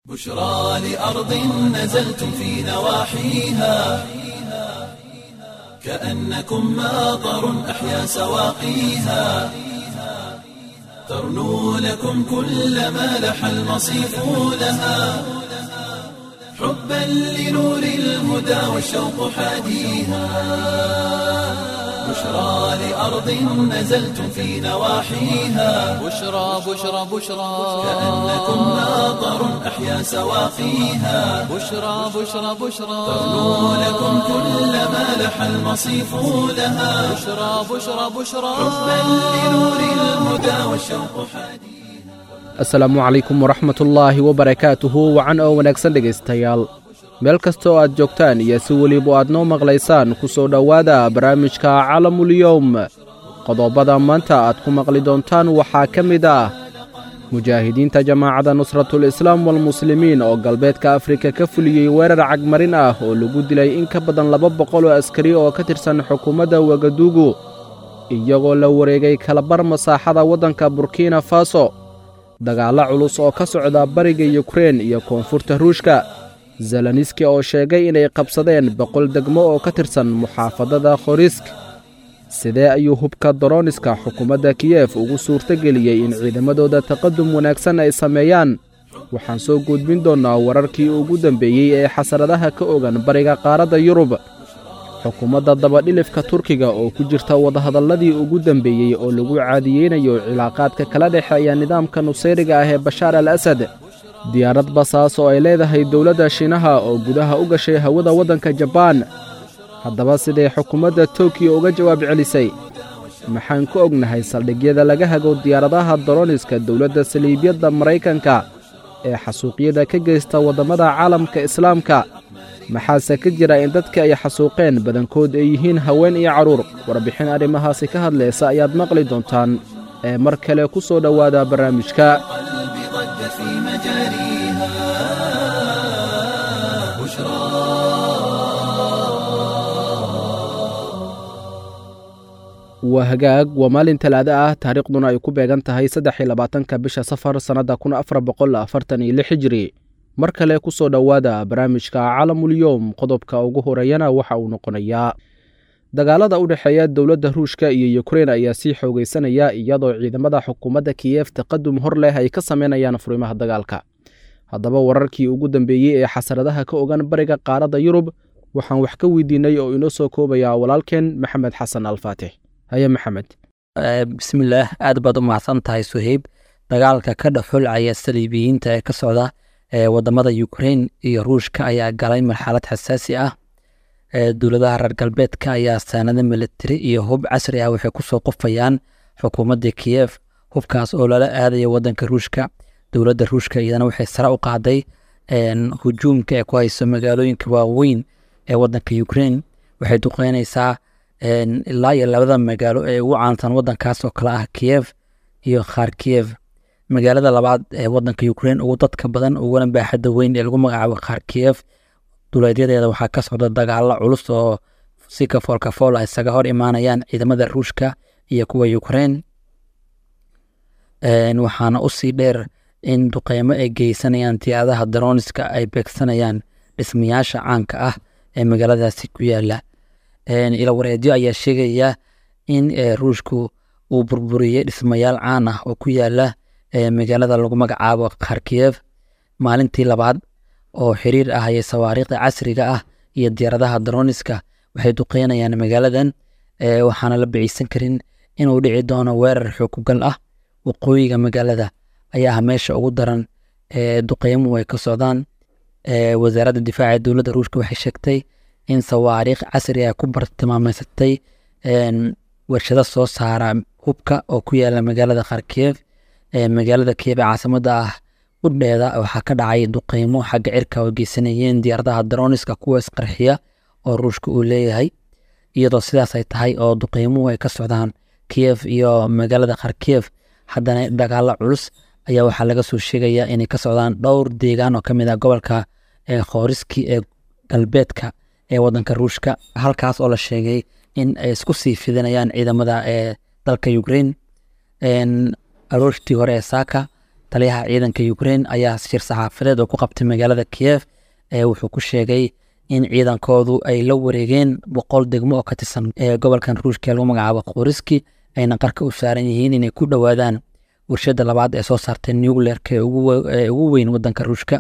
بشرى لأرض نزلتم في نواحيها كأنكم ماطر أحيا سواقيها ترنو لكم كل ما لح المصيف لها حبا لنور الهدى والشوق حاديها بشرى لأرض نزلتم في نواحيها بشرى بشرى بشرى كأنكم ماطر أحيا سواقيها بشرى بشرى بشرى ترنو لكم كل ما لح المصيف لها بشرى بشرى بشرى حبا لنور الهدى والشوق حاديها asalaamu calaykum waraxmatullaahi wabarakaatuhu wacan oo wanaagsan dhegaystayaal meel kasta oo aad joogtaan iyo si weliba aad noo maqlaysaan ku soo dhowaada barnaamijka calamulyowm qodobada maanta aad ku maqli doontaan waxaa ka mid ah mujaahidiinta jamaacadda nusratul islaam walmuslimiin oo galbeedka afrika ka fuliyey weerar cagmarin ah oo lagu dilay in ka badan laba boqol oo askari oo ka tirsan xukuumadda wagadugu iyagoo la wareegay kalabar masaaxada waddanka burkina faso dagaallo culus oo ka socda bariga yukrein iyo koonfurta ruushka zelaniski oo sheegay inay qabsadeen boqol degmo oo ka tirsan muxaafadada khorisk sidee ayuu hubka doroniska xukuumadda kiyef ugu suurtogeliyey in ciidamadooda taqadum wanaagsan ay sameeyaan waxaan soo gudbin doonnaa wararkii ugu dambeeyey ee xasaradaha ka ogan bariga qaaradda yurub xukuumadda dabadhilifka turkiga oo ku jirta wadahadalladii ugu dembeeyey oo lagu caadiyeynayo cilaaqaadka kala dhexeeya nidaamka nusayriga ah ee bashaar al asad diyaarad basaas oo ay leedahay dowladda shiinaha oo gudaha u gashay hawada waddanka jabaan haddaba siday xukuumadda tokiyo uga jawaab celisay maxaan ku ognahay saldhigyada laga hago diyaaradaha doroniska dowladda saliibyadda maraykanka ee xasuuqyada ka geysta waddammada caalamka islaamka maxaase ka jira in dadka ay xasuuqeen badankood ay yihiin haween iyo carruur warbixin arrimahaasi ka hadlaysa ayaad maqli doontaan ee mar kale ku soo dhowaada barnaamijka قلبي ضج في مجاريها بشرى waa hagaag waa maalin talaado ah taariikhduna ay ku beegan tahay saddex iyo labaatanka bisha safar sannadda kun afar boqol afartan iyo lix hijiri mar kale ku soo dhowaada barnaamijka calamulyowm qodobka ugu horeeyana waxa uu noqonayaa dagaalada u dhexeeya dowladda ruushka iyo yukrein ayaa sii xoogaysanaya iyadoo ciidamada xukuumadda kiyef taqadum hor leh ay ka sameynayaan furimaha dagaalka haddaba wararkii ugu dambeeyey ee xasaradaha ka ogan bariga qaaradda yurub waxaan wax ka weydiinay oo inoo soo koobayaa walaalkeen maxamed xasan alfaatix haye maxamed bismillaah aad baad u mahadsan tahay suheyb dagaalka ka dhexulcaya saliibiyiinta ee ka socda ee wadamada ukrein iyo ruushka ayaa galay marxalad xasaasi ah ee dowladaha reer galbeedka ayaa saanado militari iyo hub casri ah waxay kusoo qufayaan xukuumadda kiyef hubkaas oo lala aadaya wadanka ruushka dowladda ruushka iyadana waxay sare u qaaday hujuumka ee ku hayso magaalooyinka waaweyn ee wadanka ukrein waxay duqeynaysaa ilaa iyo labada magaalo ee ugu caansan wadankaas oo kale ah kiyef iyo kharkiyev magaalada labaad ee wadanka ukrein ugu dadka badan uguna baaxadda weyn ee lagu magacaabo kharkiyev duleedyadeeda waxaa ka socda dagaalo culus oo si kafool kafool ah isaga hor imaanayaan ciidamada ruushka iyo kuwa ukrein waxaana usii dheer in duqeymo ay geysanayaan diyaadaha daroniska ay beegsanayaan dhismayaasha caanka ah ee magaaladaasi ku yaala ilawareedyo ayaa sheegaya in ruushku uu burburiyey dhismayaal caan ah oo ku yaala magaalada lagu magacaabo kharkiyev maalintii labaad oo xiriir ah ayay sawaariikhda casriga ah iyo diyaaradaha daroniska waxay duqeynayaan magaaladan waxaana la biciisan karin inuu dhici doono weerar xookugal ah waqooyiga magaalada ayaa ah meesha ugu daran duqeymuhu ay ka socdaan wasaaradda difaaca ee dowladda ruushka waxay sheegtay in sawaariikh casri ah ku bartilmaameysatay warshado soo saara hubka oo ku yaala magaalada kharkiyev magaalada kiyeb ee caasimada ah udheeda waxaa ka dhacay duqeymo xagga cirka oo geysanayeen diyaaradaha daroniska kuwa isqarxiya oo ruushka uu leeyahay iyadoo sidaas ay tahay oo duqeymuhu ay ka socdaan kiyef iyo magaalada kharkiyev haddana dagaalo culus ayaa waxaa laga soo sheegayaa inay ka socdaan dhowr deegaan oo kamid ah gobolka khooriski ee galbeedka ee wadanka ruushka halkaas oo la sheegay in ay isku sii fidinayaan ciidamada ee dalka ukraine aroortii hore ee saaka taliyaha ciidanka ukraine ayaa shir saxaafadeed oo ku qabtay magaalada kiev ee wuxuu ku sheegay in ciidankoodu ay la wareegeen boqol degmo oo ka tirsan ee gobolkan ruushka ee lagu magacaabo khoriski ayna qarka u saaran yihiin inay ku dhowaadaan warshada labaad ee soo saartay nucleerka ee ugu we- ee ugu weyn wadanka ruushka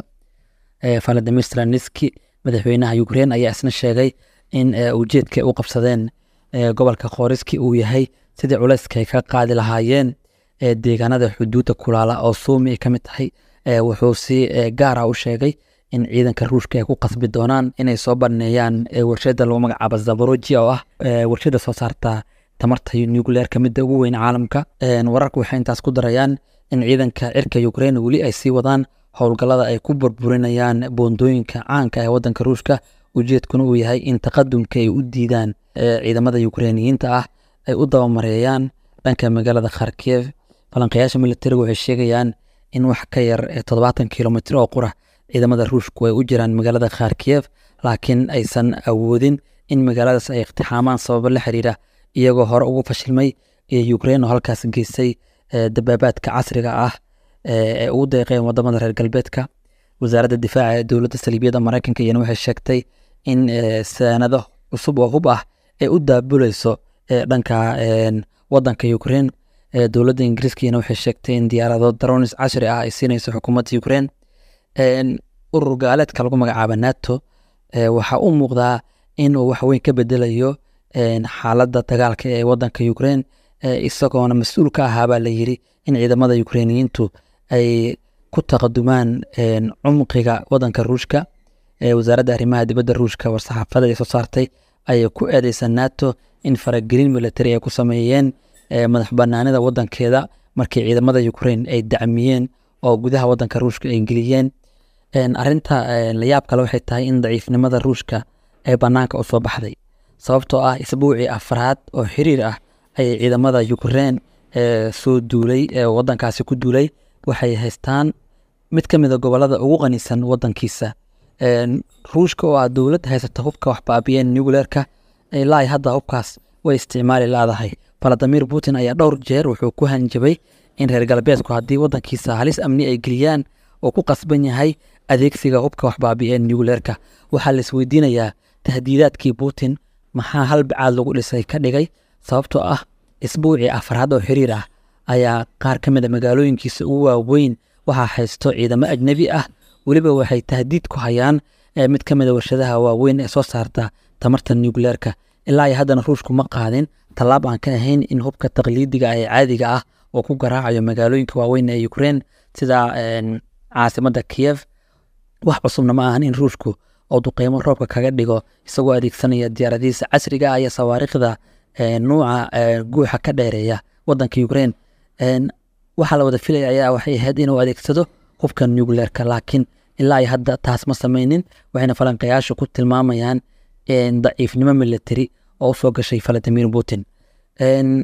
ee valadimir zelenski madaxweynaha ukraine ayaa isna sheegay in ee, ujeedka ay u qabsadeen ee, gobolka khoriski uu yahay sidii culayska ay ka qaadi lahaayeen ee, deegaanada xuduudda kulaala oo suumi ay ka mid tahay ee, wuxuu si ee, gaar ah u sheegay in ciidanka ruushka ay ku qasbi doonaan inay soo baneeyaan ee, warshada lagu magacaabo zaborojia oo ah ee, warshada soo saarta tamarta nucleerka midda ugu weyn caalamka Een, wararku waxay intaas ku darayaan in ciidanka cirka ukraine weli ay sii wadaan howlgallada ay ku burburinayaan boondooyinka caanka ee wadanka ruushka ujeedkuna uu yahay in taqadumka ay u diidaan ee, ciidamada ukrainiyiinta ah ay u dabamareeyaan dhanka magaalada kharkiv falanqayaasha militariga waxay sheegayaan in wax ka yar ee toddobaatan kilomitr oo qura ciidamada ruushku ay u jiraan magaalada kharkiv laakiin aysan awoodin in magaaladaas ay iqtixaamaan sababo la xiriira iyagoo hore ugu fashilmay iyo ukraine oo halkaas geysay ee, dabaabaadka casriga ah ee ay ugu deeqeen wadamada reer galbeedka wasaaradda difaaca ee dowladda saliibiyadda maraykanka iyana waxay sheegtay in ee, saanado cusub oo hub ah ay u daabuleyso ee, dhanka een, wadanka ukraine ee, dowladda ingiriiska iyana waxay sheegtay in diyaarado dronis casri ah ay siinayso xukuumadda ukraine Een, urur gaaleedka lagu magacaabo nato ee, waxaa u muuqdaa inuu wax weyn ka bedelayo een, xaaladda dagaalka ee wadanka ukraine ee, isagoona mas-uul ka ahaabaa la yiri in ciidamada ukrainiyiintu ay ku taqadumaan een, cumqiga wadanka ruushka ee wasaaradda arrimaha dibadda ruushka war-saxaafada ay soo saartay ayay ku eedeysa nato in faragelin militari ay ku sameeyeen ee, madax banaanida wadankeeda markii ciidamada ukraine ay dacmiyeen oo gudaha wadanka ruushka ay geliyeen Een, arrinta een, la yaab kale waxay tahay in daciifnimada ruushka ay banaanka u soo baxday sababtoo ah isbuucii afraad oo xiriir ah ayay ciidamada ukraine ee soo duulay ee wadankaasi ku duulay waxay haystaan mid ka mid a gobolada ugu qanisan wadankiisa Een, ruushka oo ah dowlad haysata hubka wax baabi'een nucleerka ilaa hadda hubkaas way isticmaali laadahay valadimir putin ayaa dhowr jeer wuxuu ku hanjabay in reer galbeedku haddii wadankiisa halis amni ay geliyaan oo ku qasban yahay adeegsiga hubka wax baabi'een nucleerka waxaa la isweydiinayaa tahdiidaadkii putin maxaa hal bacaad lagu dhisay ka dhigay sababtoo ah isbuucii afraad oo xiriir ah ayaa qaar ka mid a magaalooyinkiisa ugu waaweyn waxaa haysto ciidamo ajnebi ah weliba waxay tahdiid ku hayaan ee mid ka mid a warshadaha waaweyn ee soo saarta tamarta nucleerka ilaa iyo haddana ruushku ma qaadin tallaab aan ka ahayn in hubka taqliidiga ee caadiga ah oo ku garaacayo magaalooyinka waaweyn ee ukraine sida een, caasimadda kiev wax cusubna ma ahan in ruushku oo duqeymo roobka kaga dhigo isagoo adeegsanaya diyaaradihiisa casriga ah iyo sawaariikhda ee, nuuca ee, guuxa ka dheereeya wadanka ukraine Een, waxaa la wada filaya ayaa waxay ahayd inuu adeegsado hubka nucleerka laakiin ilaa iyo hadda taas ma sameynin waxayna falanqayaashu ku tilmaamayaan een, daciifnimo military oo usoo gashay valadimir putin Een,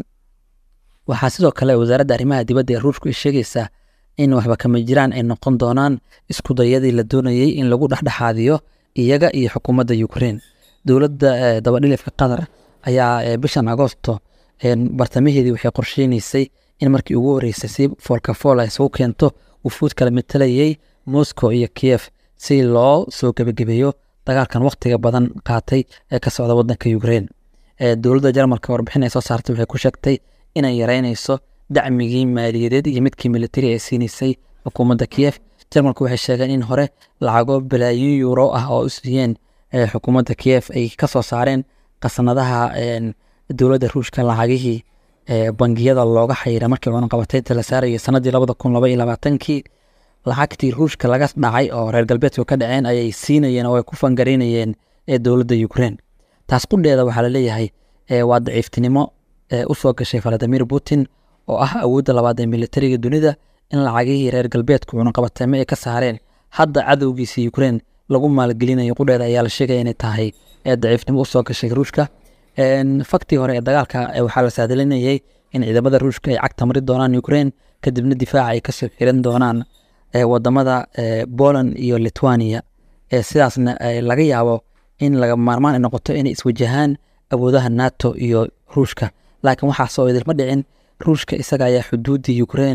waxaa sidoo kale wasaaradda arrimaha dibadda ee ruushku ay sheegaysaa in waxba kama jiraan ay noqon doonaan isku dayadii la doonayey in lagu dhexdhexaadiyo iyaga iyo xukuumadda ukraine dowladda eh, dabadhilifka qatar ayaa eh, bishan agosto een, bartamaheedii waxay qorsheynaysay in markii ugu horeysay si foolkafool ay isugu keento wufuud kala matalayay moscow iyo kiev si loo soo gebagabeeyo dagaalkan waqtiga badan qaatay ee ka socda wadanka ukraine Eh, dowladda jarmalka warbixin ay soo saartay waxay ku sheegtay inay yareynayso dacmigii maaliyadeed iyo midkii militari ay siinaysay xukuumadda kiev jarmalku waxay sheegeen in hore lacago balaayin yuuro ah oo u siiyeen eh, xukuumadda kiev ay ka soo saareen qasnadaha een, dowladda ruushka lacagihii eh, bangiyada looga xayira markii cunaqabateynta la saarayay sanadii labada kun laba iyo labaatankii lacagtii ruushka laga dhacay oo reer galbeedku ka dhaceen ayay siinayeen oo ay ku fangareynayeen ee dowladda ukraine taas qudheeda waxaa laleeyahay eh, waa daciiftinimo eh, usoo gashay valadimir putin oo ah awoodda labaad ee militariga dunida in lacagihii reer galbeedku cunaqabateemo ay ka saareen hadda cadowgiisa ukraine lagu maalgelinayo qudheeda ayaa la sheegaya inay tahay ee daciifnimo usoo gashay ruushka Een, faktii hore ee dagaalka eh, waxaa la saadalinayay in ciidamada ruushka ay cagta mari doonaan ukraine kadibna difaaca ay kasoo xiran doonaan eh, wadamada eh, poland iyo lithuania eh, sidaasna eh, laga yaabo in laga maarmaan ay noqoto inay iswajahaan awoodaha nato iyo ruushka laakiin waxaasoo idilma dhicin ruushka isaga ayaa xuduuddii ukraine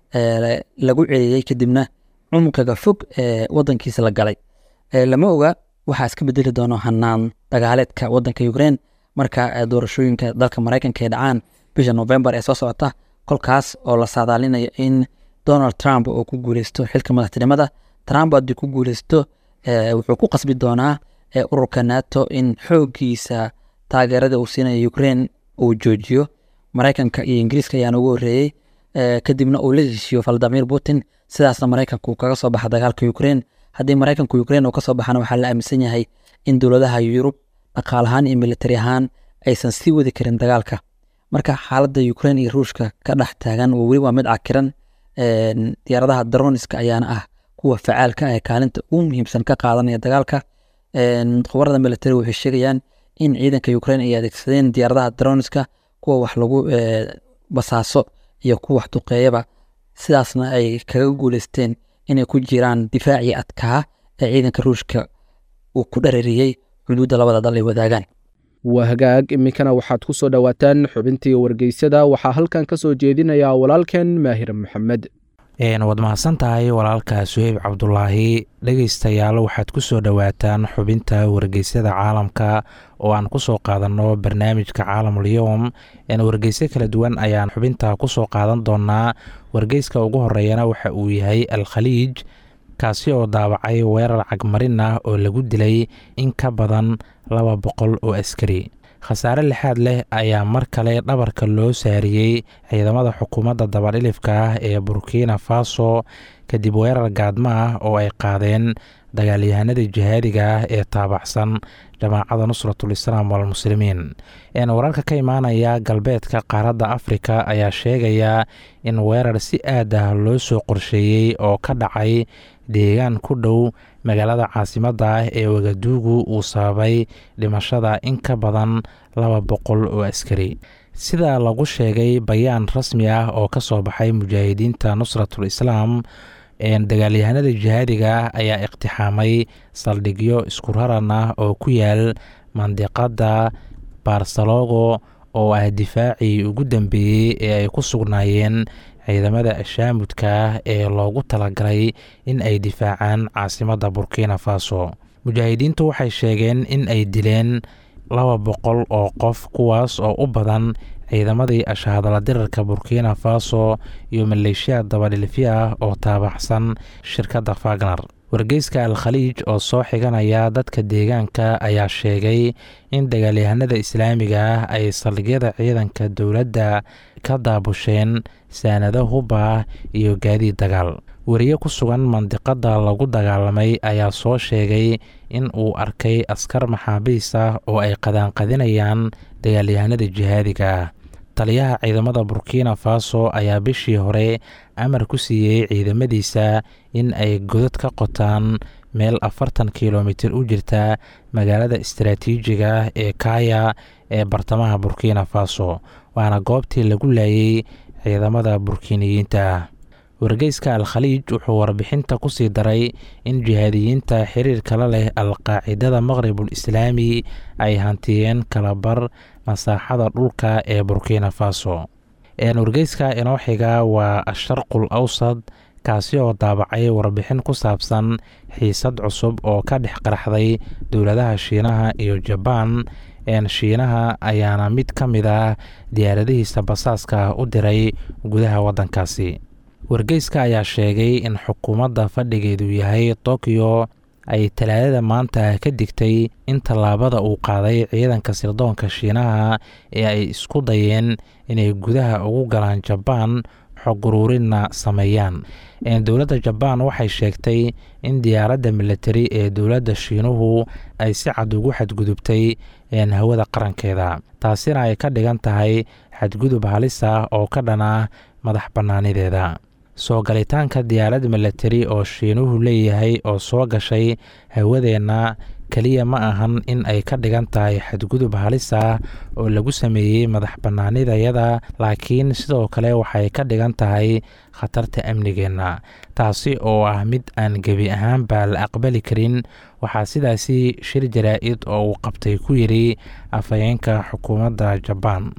ee, lagu celiyey kadibna cumqiga fog ee wadankiisa la galay Ee, lama oga waxaa iska bedeli doono hanaan dagaaleedka wadanka ukraine marka ee, doorashooyinka dalka maraykanka ay dhacaan bisha november ee soo socota kolkaas oo la saadaalinayo in donald trump uu ku guuleysto xilka madaxtinimada trump haddii ku guuleysto ee, wuxuu ku qasbi doonaa ee, ururka nato in xoogiisa taageerada uu siinayo ukraine uu joojiyo maraykanka iyo ingiriiska ayaana ugu horreeyey ee, kadibna uu la heshiiyo valdimir putin sidaasna maraykanka uu kaga soo baxa dagaalka ukraine haddii maraykanka ukraine uu kasoo baxana waxaa la aaminsan yahay in dowladaha yurub dhaqaalahaan iyo militari ahaan aysan sii wadi karin dagaalka marka xaaladda ukraine iyo ruushka ka dhex taagan waa weli waa mid cakiran Een, diyaaradaha daroniska ayaana ah kuwa facaalka ah ee kaalinta ugu muhiimsan ka qaadanaya dagaalka Een, khubarada militari waxay sheegayaan in ciidanka ukraine ay adeegsadeen diyaaradaha daroniska kuwa wax lagu ee, basaaso iyo kuwa wax duqeeyaba sidaasna ay kaga guuleysteen inay ku jiraan difaacii adkaa ee ciidanka ruushka uu ku dharariyey xuduudda labada dal ay wadaagaan waa hagaag iminkana waxaad ku soo dhowaataan xubintii wargeysyada waxaa halkan ka soo jeedinayaa walaalkeen maahir maxamed Een, waad mahadsan tahay walaalka suheyb cabdulaahi dhegeystayaal waxaad ku soo dhowaataan xubinta wargeysyada caalamka oo aan ku soo qaadanno barnaamijka caalamul-yowm een, wargeysyo kala duwan ayaan xubinta ku soo qaadan doonaa wargeyska ugu horeeyana waxa uu yahay al khaliij kaasi oo daawacay weerar cagmarin ah oo lagu dilay in ka badan laba boqol oo askari khasaare lixaad leh ayaa mar kale dhabarka loo saariyey ciidamada xukuumadda dabadhilifka ah ee burkina faso kadib weerar gaadmo ah oo ay qaadeen dagaalyahanada jihaadiga ah ee taabacsan jamaacada nusratul islaam walmuslimiin een wararka ka imaanaya galbeedka qaaradda afrika ayaa sheegaya in weerar si aad ah loo soo qorsheeyey oo ka dhacay deegaan ku dhow magaalada caasimadda ah ee wagaduugu uu sababay dhimashada in ka badan laba boqol oo askari sida lagu sheegay bayaan rasmi ah oo ka soo baxay mujaahidiinta nusratul islaam dagaalyahanada jihaadiga ah ayaa iqtixaamay saldhigyo isku raran ah oo ku yaal mandiqada barsalogo oo ah difaacii ugu dambeeyey ee ay ku sugnaayeen ciidamada ashaamudka ah ee loogu talagalay in ay difaacaan caasimadda burkina faso mujaahidiintu waxay sheegeen in ay dileen laba boqol oo qof kuwaas oo u badan ciidamadii ashahadala dirarka burkina faso iyo maleeshiya dabadhilifyo ah oo taabaxsan shirkadda fagner wargeyska al khaliij oo soo xiganaya dadka deegaanka ayaa sheegay in dagaalyahanada islaamiga ah ay saldhigyada ciidanka dowladda ka daabusheen saanado hubah iyo gaadiid dagaal weriye ku sugan mandiqada lagu dagaalamay ayaa soo sheegay in uu arkay askar maxaabiis ah oo ay qadaanqadinayaan dagaalyahanada jihaadiga ah taliyaha ciidamada burkina faso ayaa bishii hore amar ku siiyey ciidamadiisa in ay godad ka qotaan meel afartan kilomitir u jirta magaalada istaraatiijiga ah ee kaya ee bartamaha burkina faso waana goobtii lagu laayay ciidamada burkiniyiinta ah wargeyska al khaliij wuxuu warbixinta ku sii daray in jihaadiyiinta xiriirka la leh al-qaacidada maqribul islaami ay hantiyeen kalabar masaaxada dhulka ee burkina faso wargeyska inoo xiga waa asharqul awsad kaasi oo daabacay warbixin ku saabsan xiisad cusub oo ka dhex qaraxday dowladaha shiinaha iyo jabaan shiinaha ayaana mid ka mid ah diyaaradihiisa basaaska u diray gudaha waddankaasi wargeyska ayaa sheegay in xukuumadda fadhigeedu yahay tokyo ay talaadada maanta ka digtay in tallaabada uu qaaday ciidanka sirdoonka shiinaha ee ay isku dayeen inay gudaha ugu galaan jabaan xog uruurinna sameeyaan dowladda jabaan waxay sheegtay in diyaaradda militari ee dowladda shiinuhu ay si cad ugu xadgudubtay hawada qarankeeda taasina ay ka dhigan tahay xadgudub halis ah oo ka dhan ah madax bannaanideeda soo galitaanka diyaarad militari oo shiinuhu leeyahay oo soo gashay hawadeenna keliya ma ahan in ay ka dhigan tahay xadgudub halis ah oo lagu sameeyey madax bannaanidayada laakiin sidoo kale waxay ka dhigan tahay khatarta amnigeenna taasi oo ah mid aan gebi ahaanba la aqbali karin waxaa sidaasi shir jaraa-id oo uu qabtay ku yidhi afhayeenka xukuumadda jabaan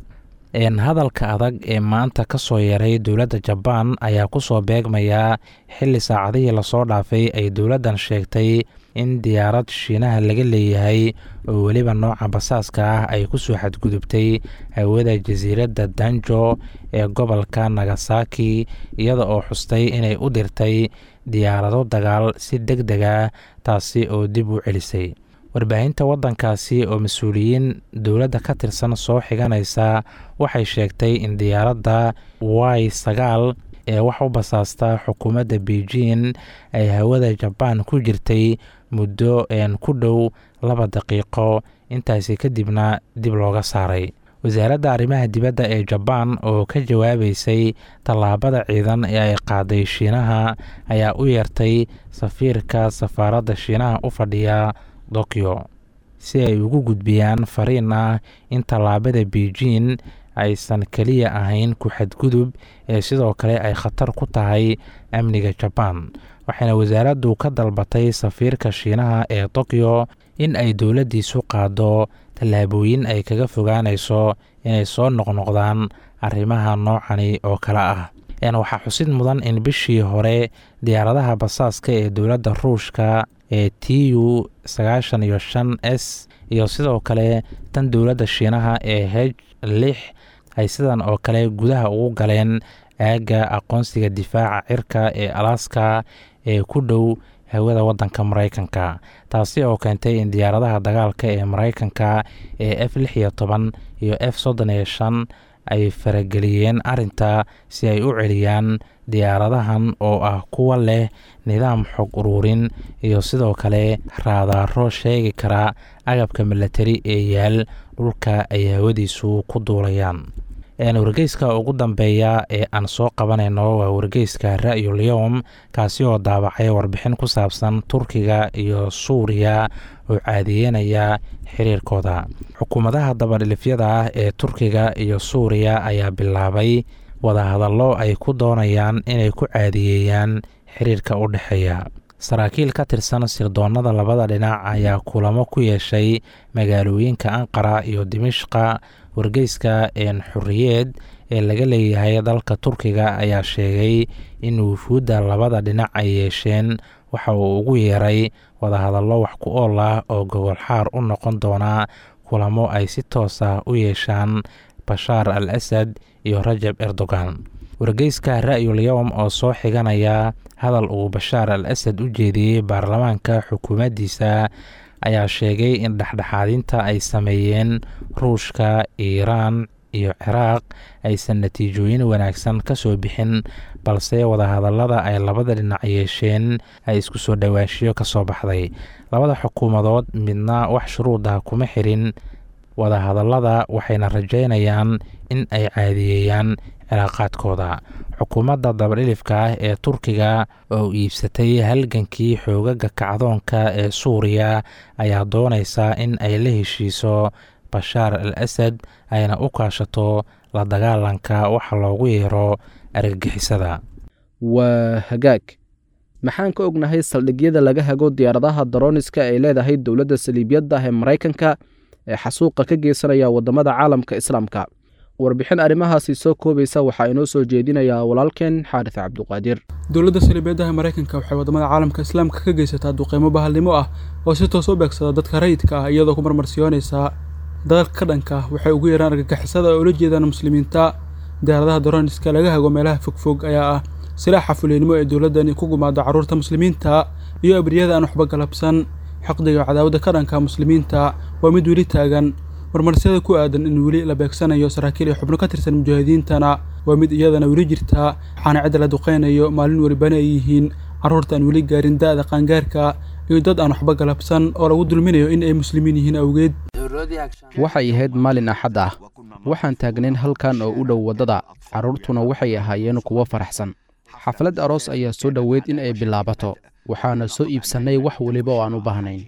hadalka adag ee maanta ka soo yaray dowladda jabaan ayaa ku soo beegmayaa xilli saacadihii lasoo dhaafay ay dowladdan sheegtay in diyaarad shiinaha laga leeyahay oo weliba nooca basaaska ah ay ku soo xadgudubtay hawada jasiiradda danjo ee gobolka nagasaki iyada oo xustay inay u dirtay diyaarado dagaal si deg deg ah taasi oo dib u celisay warbaahinta waddankaasi oo mas-uuliyiin dowladda ka tirsan soo xiganaysa waxay sheegtay in diyaaradda y sagaal ee wax u basaasta xukuumadda beijing ay hawada jabaan ku jirtay muddo een ku dhow laba daqiiqo intaasi kadibna dib looga saaray wasaaradda arrimaha dibadda ee jabaan oo ka jawaabaysay tallaabada ciidan ee ay qaaday shiinaha ayaa u yeertay safiirka safaaradda shiinaha u fadhiya tokyo si ay ugu gudbiyaan fariin ah in tallaabada beijing aysan keliya ahayn ku xadgudub ee sidoo kale ay khatar ku tahay amniga jabaan waxayna wasaaraddu ka dalbatay safiirka shiinaha ee tokyo in ay dowladdiisu qaado tallaabooyin ay kaga fogaanayso inay soo noqnoqdaan arrimaha noocani oo kale ah waxaa xusid mudan in bishii hore diyaaradaha basaaska ee dowladda ruushka ee t u sagaashan iyo shan s iyo sidoo kale tan dowladda shiinaha ee h lix ay sidan oo kale gudaha ugu galeen aagga aqoonsiga difaaca cirka ee alaska ee ku dhow hawada waddanka maraykanka taasi oo keentay in diyaaradaha dagaalka ee maraykanka ee f lix iyo toban iyo f soddon iyo shan ay farageliyeen arrinta si ay u celiyaan diyaaradahan oo ah kuwa leh nidaam xog uruurin iyo sidoo kale raadaaro sheegi kara agabka milatari ee yaal dhulka ay hawadiisu ku duulayaan wargeyska ugu dambeeya ee aan soo qabanayno waa wargeyska ra'yul yowm kaasi oo daabacay warbixin ku saabsan turkiga iyo suuriya oo caadiyeynaya xiriirkooda xukuumadaha dabadhilifyada ah ee turkiga iyo suuriya ayaa bilaabay wadahadallo ay ku doonayaan inay ku caadiyeeyaan xiriirka u dhexeeya saraakiil ka tirsan sirdoonnada labada dhinac ayaa kulamo ku yeeshay magaalooyinka anqara iyo dimishqa wargeyska een xuriyeed ee laga leeyahay dalka turkiga ayaa sheegay in wufuudda labada dhinac ay yeesheen waxa uu ugu yeeray wadahadallo wax ku ool ah oo gogolxaar u noqon doona kulamo ay si toos ah u yeeshaan bashaar al asad iyo rajab erdogan wargeyska ra'yul yowm oo soo xiganaya hadal uu bashaar al asad u jeediyey baarlamaanka xukuumaddiisa ayaa sheegay in dhexdhexaadinta ay sameeyeen ruushka iiraan iyo ciraaq aysan natiijooyin wanaagsan ka soo bixin balse wadahadallada ay labada dhinac yeesheen ay isku soo dhowaashiyo ka soo baxday labada xukuumadood midna wax shuruud ah kuma xirin wadahadallada waxayna rajaynayaan in ay caadiyeeyaan cilaaqaadkooda xukuumadda dabadhilifka ah ee turkiga oo iibsatay halgankii xoogaga kacdoonka ee suuriya ayaa doonaysa in ay la heshiiso bashaar al asad ayna u kaashato la dagaalanka waxa loogu yeero argagixisada waa hagaag maxaan ka ognahay saldhigyada laga hago diyaaradaha darooniska ay leedahay dowladda saliibiyadda ee maraykanka ee xasuuqa ka geysanaya waddamada caalamka islaamka warbixin arrimahaasi soo koobaysa waxaa inoo soo jeedinayaa walaalkeen xaaris cabduqaadir dowladda saliibeedaha maraykanka waxay waddamada caalamka islaamka ka geysataa duqeymo bahalnimo ah oo si toos u beegsada dadka rayidka ah iyadoo ku marmarsiyoonaysa dadalka ka dhanka waxay ugu yaraan argagixisada oo ula jeedaan muslimiinta diyaaradaha daroniska laga hago meelaha fogfog ayaa ah silaaxa fuleynimo ee dowladdani ku gumaado carruurta muslimiinta iyo abriyada aan waxba galabsan xaqdiga cadaawadda ka dhanka muslimiinta waa mid weli taagan marmarsiyada ku aadan in weli la beegsanayo saraakiil iyo xubno ka tirsan mujaahidiintana waa mid iyadana weli jirtaa waxaana cidda la duqaynayo maalin welibana ay yihiin carruurta aan weli gaarin da'da qaangaarka iyo dad aan waxba galabsan oo lagu dulminayo in ay muslimiin yihiin awgeed waxay ahayd maalin axad ah waxaan taagnayn halkan oo u dhow waddada carruurtuna waxay ahaayeen kuwo faraxsan xaflad aroos ayaa soo dhoweyd in ay bilaabato waxaana soo iibsannay wax weliba oo aan u baahnayn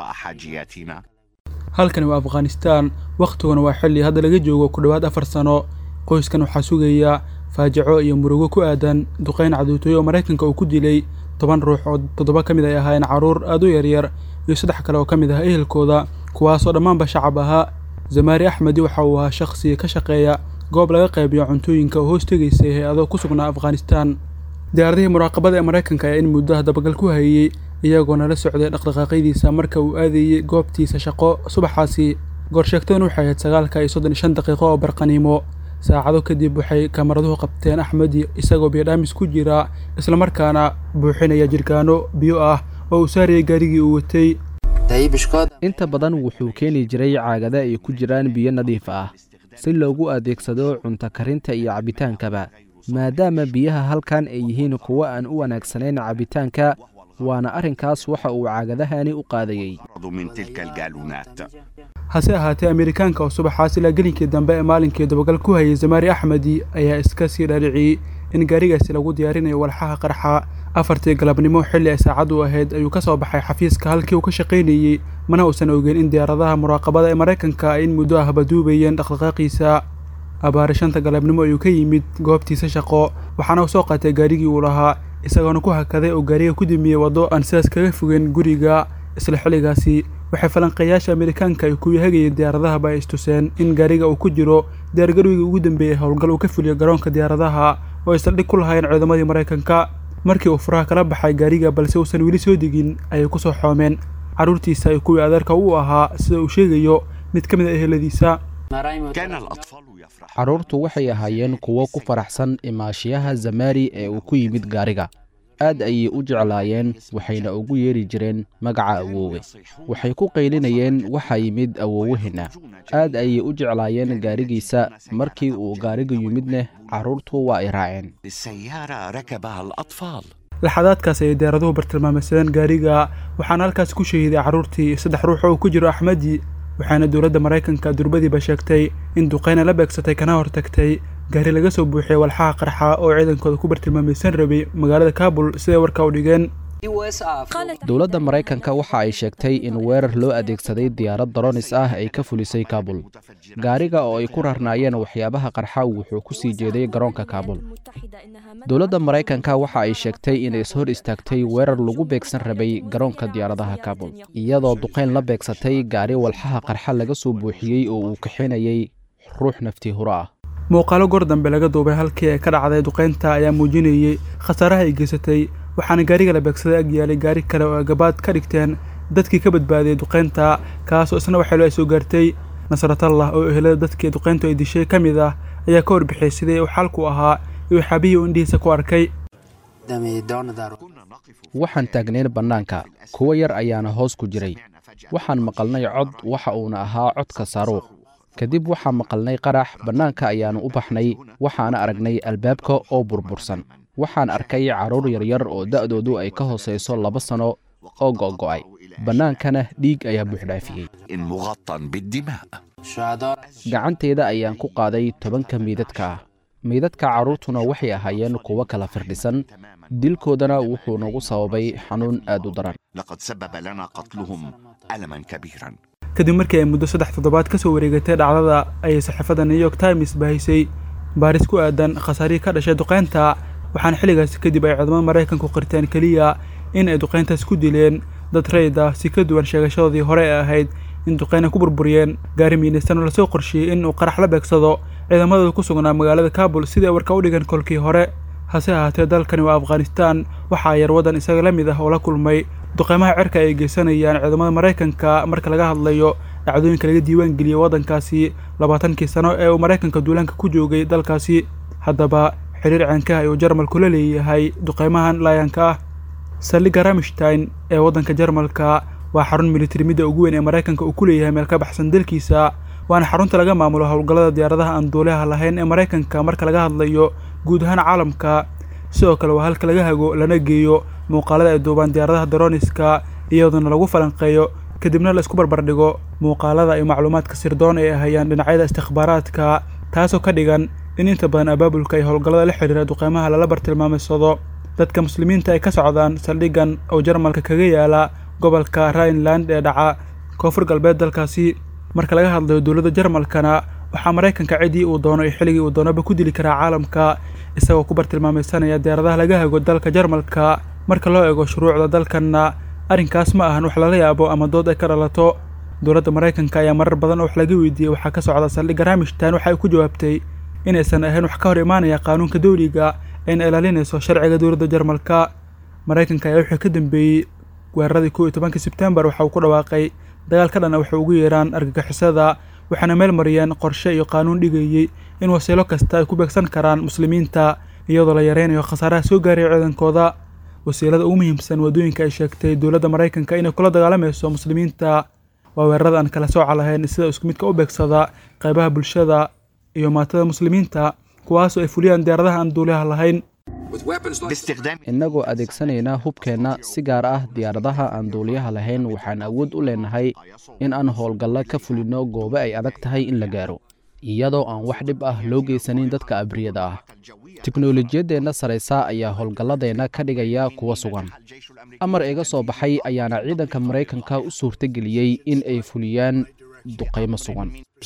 halkani waa afghanistaan wakhtiguna waa xilli hadda laga joogo ku dhowaad afar sano qoyskan waxaa sugaya faajaco iyo murugo ku aadan duqayn caduutooyo oo maraykanka uu ku dilay toban ruux oo toddoba ka mid ay ahaayeen carruur aad u yaryar iyo saddex kale oo ka mid ah ehelkooda kuwaasoo dhammaanba shacab ahaa zamaari axmedi waxa uu ahaa shakhsi ka shaqeeya goob laga qaybiyo cuntooyinka oo hoos tegaysay hay-ado ku sugnaa afghanistan diyaaradihii muraaqabada ee maraykanka ayaa in muddaha dabagal ku hayey iyagoona la socday dhaqdhaqaaqyadiisa marka uu aadayey goobtiisa shaqo subaxaasi goorsheegtaduna waxay ahayd sagaalka iyo soddon iyo shan daqiiqo oo barqaniimo saacado kadib waxay kamaraduhu qabteen axmedi isagoo biyodhaamis ku jira islamarkaana buuxinaya jirkaano biyo ah oo uu saarayay gaarigii uu watay inta badan wuxuu keeni jiray caagada ay ku jiraan biyo nadiif ah si loogu adeegsado cunto karinta iyo cabbitaankaba maadaama biyaha halkan ay yihiin kuwo aan u wanaagsanayn cabbitaanka waana arrinkaas waxa uu caagadahani u qaadayey hase ahaatee amerikaanka oo subaxaas ilaa gelinkii dambe ee maalinkii dabagal ku hayay zamaari axmedi ayaa iska sii dhaadhiciyey in gaarigaasi lagu diyaarinayo walxaha qarxa afartii galabnimo xilli ay saacaddu ahayd ayuu ka soo baxay xafiiska halkii uu ka shaqaynayey mana uusan ogeyn in diyaaradaha muraaqabada ee maraykanka ay in muddo ah baduubayeen dhaqdhaqaaqiisa abaari shanta galabnimo ayuu ka yimid goobtiisa shaqo waxaana uu soo qaatay gaarigii uu lahaa isagoona ku hakaday oo gaariga ku dimiyey waddo aan sidaas kaga fogeyn guriga isla xilligaasi waxay falanqeeyaasha amerikaanka ay kuwii hagayeen diyaaradahaba ay istuseen in gaariga uu ku jiro diyaargarowgii ugu dambeeyey howlgal uu ka fuliyo garoonka diyaaradaha oo ay saldhig ku lahayn ciidamadii maraykanka markii uu furaha kala baxay gaariga balse uusan weli soo degin ayay ku soo xoomeen carruurtiisa iyo kuwii adeerka u ahaa sida uu sheegayo mid ka mid a eheladiisa carruurtu waxay ahaayeen kuwo ku faraxsan imaashiyaha zamaari ee uu ku yimid gaariga aad ayay u jeclaayeen waxayna ugu yeeri jireen magaca awoowe waxay ku qaylinayeen waxaa yimid awoowaheena aad ayay u jeclaayeen gaarigiisa markii uu gaariga yimidna carruurtu waa ay raaceen laxadaadkaas ayay diyaaraduhu bartilmaameysadeen gaariga waxaana halkaas ku shahiiday carruurtii saddex ruux oo ku jiro axmedi waxaana dowladda maraykanka durbadiiba sheegtay in duqeyna la beegsatay kana hortagtay gaari laga soo buuxiyey walxaha qarxa oo ciidankooda ku bartilmaamaysan rabay magaalada kaabul siday warka u dhigeen dowladda maraykanka waxa ay sheegtay in weerar loo adeegsaday diyaarad daronis ah ay ka fulisay kaabul gaariga oo ay ku rarnaayeen waxyaabaha qarxa wuxuu ku sii jeeday garoonka kaabul dowladda maraykanka waxa ay sheegtay inay ishor istaagtay weerar lagu beegsan rabay garoonka diyaaradaha kaabul iyadoo duqayn la beegsatay gaari walxaha qarxa laga soo buuxiyey oo uu kaxinayay ruux naftii huro ah muuqaalo goor dambe laga duubay halkii ay ka dhacday duqaynta ayaa muujinayey khasaaraha ay geysatay waxaana gaariga la beegsaday ag yaalay gaari kale oo ay gabaad ka dhigteen dadkii ka badbaadiyey duqaynta kaasoo isna waxeelo ay soo gaartay nasratallah oo ehelada dadkii duqayntu ay dishay ka mid ah ayaa ka warbixiyey sidii uu xaalku ahaa iyo waxaabihii uu indhihiisa ku arkay waxaan taagnayn bannaanka kuwo yar ayaana hoos ku jiray waxaan maqalnay cod waxa uuna ahaa codka saaruuq kadib waxaan maqalnay qarax bannaanka ayaannu u baxnay waxaana aragnay albaabka oo burbursan waxaan arkay carruur yaryar oo da'doodu ay ka hoosayso laba sanno oo go'go'ay bannaankana dhiig ayaa buuxdhaafiyey gacanteeda ayaan ku qaaday tobanka miidadka ah miidadka carruurtuna waxay ahaayeen kuwo kala firdhisan dilkoodana wuxuu nagu sababay xanuun aad u daran kadib markii ay muddo saddex toddobaad ka soo wareegatay dhacdada ayay saxaafadda new york times bahisay baaris ku aadan khasaarihii ka dhashay duqaynta waxaana xilligaasi kadib ay ciidamada maraykanku qirteen keliya in ay duqayntaas ku dileen dad rayd ah si ka duwan sheegashadoodii hore ee ahayd in duqayna ku burburiyeen gaari miinaysan oo lasoo qorsheeyey in uu qarax la beegsado ciidamadooda ku sugnaa magaalada kaabul sidii ay warka u dhigan kolkii hore hase ahaatee dalkani waa afghanistaan waxaa yar waddan isaga la mid ah oo la kulmay duqaymaha cerka ay geysanayaan ciidamada maraykanka marka laga hadlayo dhacdooyinka laga diiwaan geliyey waddankaasi labaatankii sano ee uu maraykanka duulaanka ku joogay dalkaasi haddaba xiriir ceenkaha ayuu jarmalku la leeyahay duqaymahan laayanka ah saldhigga ramstein ee waddanka jarmalka waa xarun militari midda ugu weyn ee maraykanka uu ku leeyahay meel ka baxsan dalkiisa waana xarunta laga maamulo howlgallada diyaaradaha aan duuliyaha lahayn ee maraykanka marka laga hadlayo guud ahaan caalamka sidoo kale waa halka laga hago lana geeyo muuqaalada ay duubaan diyaaradaha daroniska iyadoona lagu falanqeeyo kadibna la isku barbardhigo muuqaalada iyo macluumaadka sirdoon ee ay hayaan dhinacyada istikhbaaraadka taasoo ka dhigan in inta badan abaabulka iyo howlgallada la xidhiira duqeymaha lala bartilmaamaysado dadka muslimiinta ay ka socdaan saldhiggan oo jarmalka kaga yaala gobolka rhineland ee dhaca koonfur galbeed dalkaasi marka laga hadlayo dowladda jarmalkana waxaa maraykanka ciddii uu doono iyo xilligii uu doonaba ku dili karaa caalamka isagoo ku bartilmaamaysanaya diyaaradaha laga hago dalka jarmalka marka loo eego shuruucda dalkanna arrinkaas ma ahan wax lala yaabo ama dood ay ka dhalato dowladda maraykanka ayaa marar badan oo wax laga weydiiyey waxaa ka socda saldhigga ramishtan waxa ay ku jawaabtay inaysan ahayn wax ka hor imaanaya qaanuunka dowliga ayna ilaalinayso sharciga dowladda jarmalka maraykanka ayaa wixii ka dambeeyey weeraradii kow iyo tobankii sebtembar waxa uu ku dhawaaqay dagaal ka dhana waxay ugu yeeraan argagixisada waxaana meel mariyeen qorshe iyo qaanuun dhigayey in wasiilo kasta ay ku beegsan karaan muslimiinta iyadoo la yareynayo khasaaraha soo gaaraya ciidankooda wasiilada ugu muhiimsan waddooyinka ay sheegtay dowladda maraykanka inay kula dagaalamayso muslimiinta waa weerarada aan kala sooca lahayn sida isku midka u beegsada qaybaha bulshada iyo maatada muslimiinta kuwaasoo ay fuliyaan diyaaradaha aan duuliyaha lahayn innagoo adeegsanayna hubkeenna si gaar ah diyaaradaha aan duuliyaha lahayn waxaan awood u leenahay in aan howlgalla ka fulinno goobo ay adag tahay in la gaaro iyadoo aan wax dhib ah loo geysanin dadka abriyada ah tiknolojiyaddeenna saraysa ayaa howlgalladeenna ka dhigaya kuwa sugan amar iga soo baxay ayaana ciidanka maraykanka u suurtageliyey in ay fuliyaan duqaymo sugan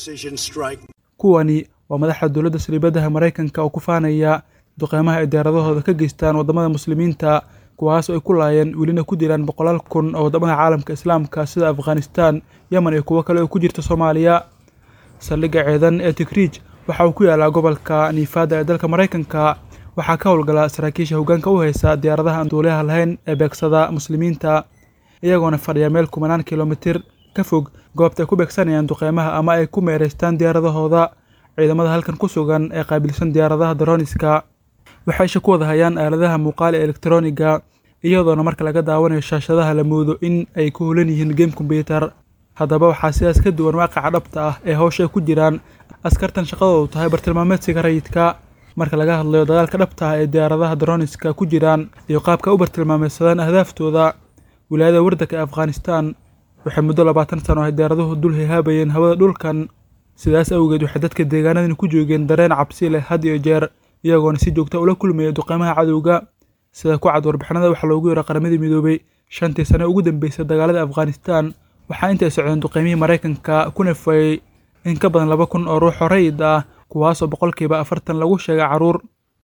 kuwani waa madaxa dowladda saliibadaha maraykanka oo ku faanaya duqeymaha ay diyaaradahooda ka geystaan waddamada muslimiinta kuwaas oo ay ku laayeen welina ku dilaan boqolaal kun oo waddamada caalamka islaamka sida afghanistan yemen iyo kuwo kale oo ku jirta soomaaliya saldhigga ciidan ee tikriij waxa uu ku yaalaa gobolka niifada ee dalka maraykanka waxaa ka howlgala saraakiisha hoggaanka u haysa diyaaradaha aan duuliyaha lahayn ee beegsada muslimiinta iyagoona fadhiya meel kumanaan kilomitir ka fog goobta ay ku beegsanayaan duqeymaha ama ay ku meeraystaan diyaaradahooda ciidamada halkan ku sugan ee qaabilsan diyaaradaha daroniska waxay isha ku wada hayaan aaladaha muuqaal ee elektroniga iyadoona marka laga daawanayo shaashadaha la moodo in ay ku hulan yihiin game kombyutar haddaba waxaa sidaas ka duwan waaqaca dhabta ah ee hawsha ay ku jiraan askartan shaqadoodu tahay bartilmaameedsiga rayidka marka laga hadlayo dagaalka dhabta ah ee diyaaradaha daroniska ku jiraan iyo qaabka u bartilmaameedsadaan ahdaaftooda wilaayada wardanka ee afghanistan waxay muddo labaatan sano ay diyaaraduhu dul hihaabayeen hawada dhulkan sidaas awgeed waxay dadka deegaanadani ku joogeen dareen cabsi leh had iyo jeer iyagoona si joogta ula kulmaya duqeymaha cadowga sida ku cad warbixinada waxaa loogu yeero qaramadii midoobay shantii sane ugu dambeysay dagaalada afghanistan waxaa intay socdeen duqeymihii maraykanka ku nafayey in ka badan laba kun oo ruux oo rayid ah kuwaasoo boqolkiiba afartan lagu sheegay carruur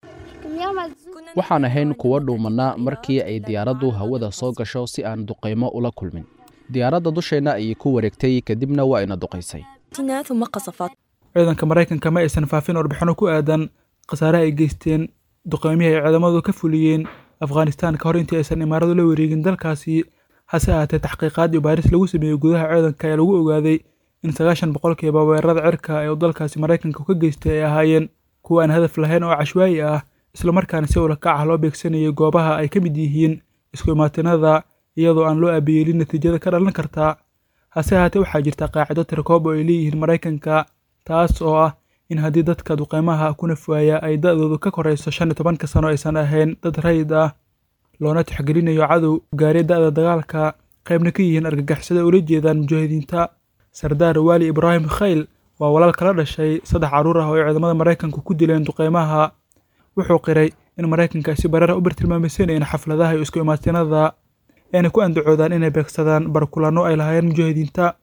waxaan ahayn kuwa dhuumanna markii ay diyaaraddu hawada soo gasho si aan duqaymo ula kulmin diyaaradda dusheenna ayay ku wareegtay kadibna waa ina duqaysay ثم قصفت ciidanka maraykanka ma aysan faafin warbixino ku aadan khasaaraha ay geysteen duqeymihii ay ciidamadu ka fuliyeen afghanistan ka hor intii aysan imaaradu la wareegin dalkaasi hase ahaatee taxqiiqaad iyo baaris lagu sameeyey gudaha ciidanka ee lagu ogaaday in sagaashan boqolkiiba weerarada cirka ee uu dalkaasi maraykanka ka geystay ay ahaayeen kuwa aan hadaf lahayn oo cashwaayi ah islamarkaana si ulakac ah loo beegsanayay goobaha ay ka mid yihiin isku imaatinada iyadoo aan loo aabiyeelin natiijada ka dhalan karta hase ahaatee waxaa jirta qaacido tirkoob oo ay leeyihiin maraykanka taas oo ah in haddii dadka duqeymaha ku nafwaaya ay da'doodu ka korayso shan iyo tobanka sano aysan ahayn dad rayid ah loona tixgelinayo cadow gaarya da'da dagaalka qaybna ka yihiin argagixisada ula jeedaan mujaahidiinta sardaar waali ibraahim khayl waa walaal kala dhashay saddex carruur ah oo ay ciidamada maraykanku ku dileen duqeymaha wuxuu qiray in maraykanka ay si bareera u bartilmaamaysanayeen xafladaha iyo isku imaatinada ayna ku andacoodaan inay beegsadaan barkulanno ay lahaayeen mujaahidiinta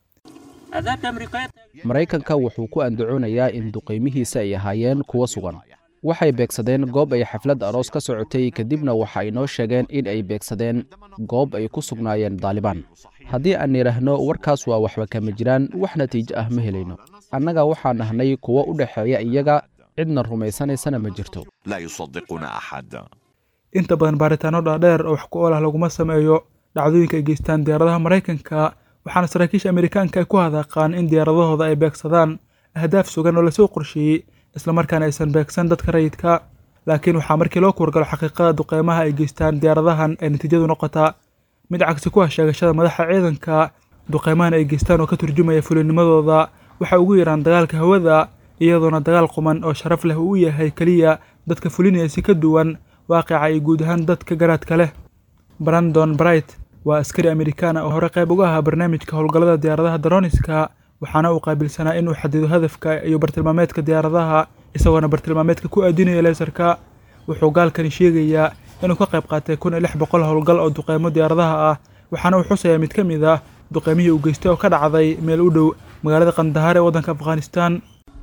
maraykanka wuxuu ku andacoonayaa in duqaymihiisa ay ahaayeen kuwa sugan waxay beegsadeen goob ay xaflad aroos ka socotay kadibna waxa ay noo sheegeen in ay beegsadeen goob ay ku sugnaayeen daalibaan haddii aan idhaahno warkaas waa waxba kama jiraan wax natiijo ah ma helayno annaga waxaan nahnay kuwo u dhexeeya iyaga cidna rumaysanaysana ma jirto لا يصدقون أحد inta badan baaritaano dhaadheer oo wax ku ool ah laguma sameeyo dhacdooyinka ay geystaan diyaaradaha maraykanka waxaana saraakiisha amerikaanka ay ku hadaaqaan in diyaaradahooda ay beegsadaan ahdaaf sugan oo lasoo qorsheeyey islamarkaana aysan beegsan dadka rayidka laakiin waxaa markii loo kuwargalo xaqiiqada duqeymaha ay geystaan diyaaradahan ay natiijadu noqotaa mid cagsi ku ah sheegashada madaxa ciidanka duqeymahan ay geystaan oo ka turjumaya fulinimadooda waxay ugu yaraan dagaalka hawada iyadoona dagaal quman oo sharaf leh uu u yahay keliya dadka fulinaya si ka duwan waaqica iyo guud ahaan dadka garaadka leh brandon bright waa askari amerikaan ah oo hore qayb uga ahaa barnaamijka howlgallada diyaaradaha daroniska waxaana uu qaabilsanaa inuu xadido hadafka iyo bartilmaameedka diyaaradaha isagoona bartilmaameedka ku aadinaya leesarka wuxuu gaalkani sheegayaa inuu ka qayb qaatay kun iyo lix boqol howlgal oo duqeymo diyaaradaha ah waxaana uu xusayaa mid ka mid ah duqeymihii uu geystay oo ka dhacday meel u dhow magaalada qandahar ee waddanka afghanistan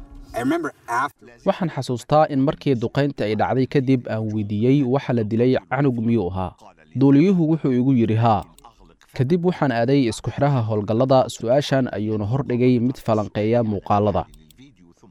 waxaan xasuustaa in markii duqaynta ay dhacday kadib aan weydiiyey waxa la dilay canug miyuu ahaa duuliyuhu wuxuu igu yidhi haa kadib waxaan aaday isku xidhaha howlgallada su'aashan ayuuna hordhigay mid falanqeeya muuqaalada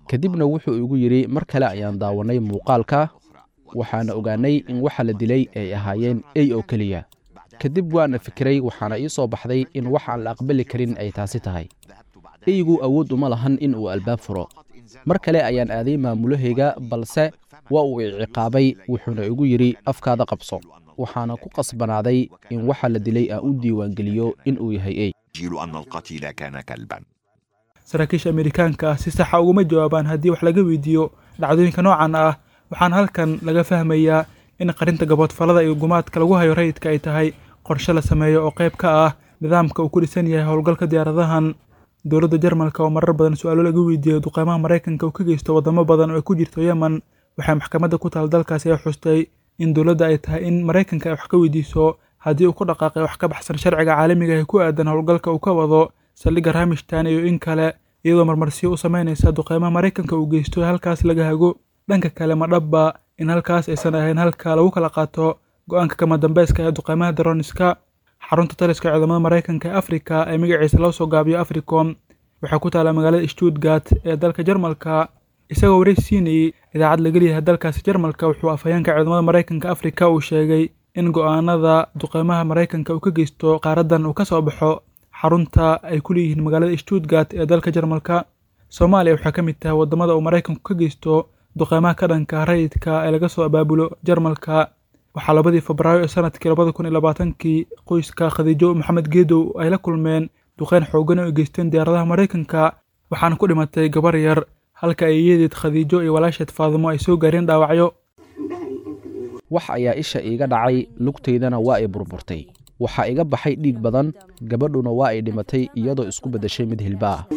kadibna wuxuu igu yidhi mar kale ayaan daawannay muuqaalka waxaana ogaannay in waxa la dilay ay ahaayeen ey oo keliya kadib waana fikiray waxaana ii soo baxday in wax aan la aqbali karin ay taasi tahay eygu awood uma lahan in uu albaab furo mar kale ayaan aaday maamulahayga balse waa uu i ciqaabay wuxuuna igu yidhi afkaada qabso waxaana ku qasbanaaday in waxa la dilay aan u diiwaangeliyo in uu yahay ey يجيل أن القتيل كان كلبا saraakiisha amerikaanka ah si saxa uguma jawaabaan haddii wax laga weydiiyo dhacdooyinka noocan ah waxaana halkan laga fahmayaa in qarinta gaboodfallada iyo gumaadka lagu hayo rayidka ay tahay qorshe la sameeyo oo qayb ka ah nidaamka uu ku dhisan yahay howlgalka diyaaradahan dowladda jarmalka oo marar badan su-aalo laga weydiiyey duqeymaha maraykanka uu ka geysto waddamo badan oo ay ku jirto yemen waxay maxkamadda ku taal dalkaasi ay xustay in dowladda ay tahay in maraykanka ay wax ka weydiiso haddii uu ku dhaqaaqay wax ka baxsan sharciga caalamiga ee ku aadan howlgalka uu ka wado saldhigga ramishtan iyo in kale iyadoo marmarsiyo u samaynaysa duqeymaha maraykanka uu geysto ee halkaas laga hago dhanka kale ma dhabba in halkaas aysan ahayn halka lagu kala qaato go-aanka kama dambeyska ee duqeymaha daroniska xarunta taliska ciidamada maraykanka ee afrika ee magaciisa loo soo gaabiyo africom waxaa ku taala magaalada stuttgart ee dalka jarmalka isagoo wareys siinayey idaacad laga leeyahay dalkaasi jarmalka wuxuu afhayeenka ciidamada maraykanka afrika uu sheegay in go-aanada duqeymaha maraykanka uu ka geysto qaaraddan uu ka soo baxo xarunta ay ku leeyihiin magaalada stuttgart ee dalka jarmalka soomaaliya waxaa ka mid tahay waddamada uu maraykanku ka geysto duqeymaha ka dhanka rayidka ee laga soo abaabulo jarmalka waxaa labadii febraayo ee sanadkii labada kun iyo labaatankii qoyska khadiijo maxamed geedow ay la kulmeen duqeyn xoogan oo ay geysteen diyaaradaha maraykanka waxaana ku dhimatay gabar yar halka ay iyadeed khadiijo iyo walaasheed faadimo ay soo gaareen dhaawacyo wax ayaa isha iiga dhacay lugtaydana waa ay burburtay waxaa iga baxay dhiig badan gabadhuna waa ay dhimatay iyadoo isku beddeshay mid hilba ah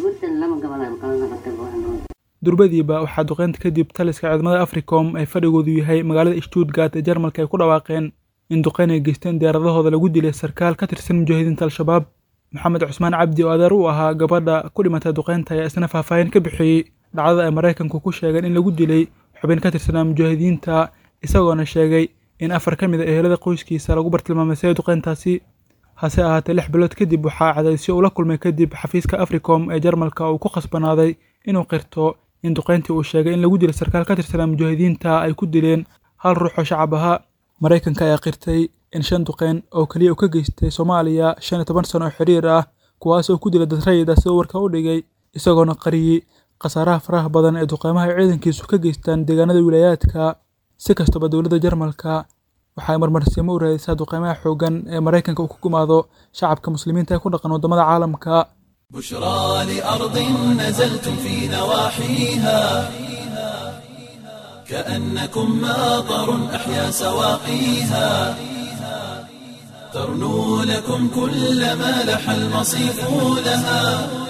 durbadiiba waxaa duqeynta kadib taliska ciidamada africom ay fadhigoodu yahay magaalada stuttgart ee jarmalka ay ku dhawaaqeen in duqeyn ay geysteen diyaaradahooda lagu dilay sarkaal ka tirsan mujaahidiinta al-shabaab maxamed cusmaan cabdi oo adeer u ahaa gabadha ku dhimatay duqeynta ayaa isna faahfaahin ka bixiyey dhacdada ay maraykanku ku sheegeen in lagu dilay xubin ka tirsanaa mujaahidiinta isagoona sheegay in afar ka mid a ehelada qoyskiisa lagu bartilmaamaysay duqeyntaasi hase ahaatee lix bilood kadib waxaa cadaysyo ula kulmay kadib xafiiska africom ee jarmalka uu ku khasbanaaday inuu qirto in duqeyntii uu sheegay in lagu dilay sarkaal ka tirsanaa mujaahidiinta ay ku dileen hal ruux oo shacab ahaa maraykanka ayaa qirtay in shan duqeyn oo keliya uu ka geystay soomaaliya shan iyo toban sano oo xiriir ah kuwaas oo ku dilay dad rayid ah sidoo warka u dhigay isagoona qariyey khasaaraha faraha badan ee duqeymaha ay ciidankiisu ka geystaan deegaanada wilaayaadka si kastaba dowladda jarmalka waxay marmarsiimo u raadisaa duqeymaha xooggan ee maraykanka uu ku gumaado shacabka muslimiinta ee ku dhaqan waddamada caalamka بشرى لأرض نزلتم في نواحيها كأنكم ماطر أحيا سواقيها ترنو لكم كل ما لح المصيف لها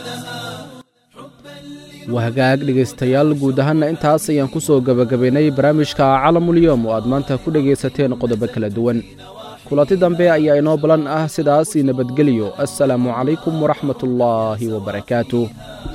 wahagaag dhegaystayaal guud ahaanna intaas ayaan ku soo gebagabaynay barnaamijka calamulyoom oo aad maanta ku dhegaysateen qodobo kala duwan kulanti dambe ayaa inoo balan ah sidaas nabadgelyo assalaamu calaykum waraxmatullaahi wabarakaatuh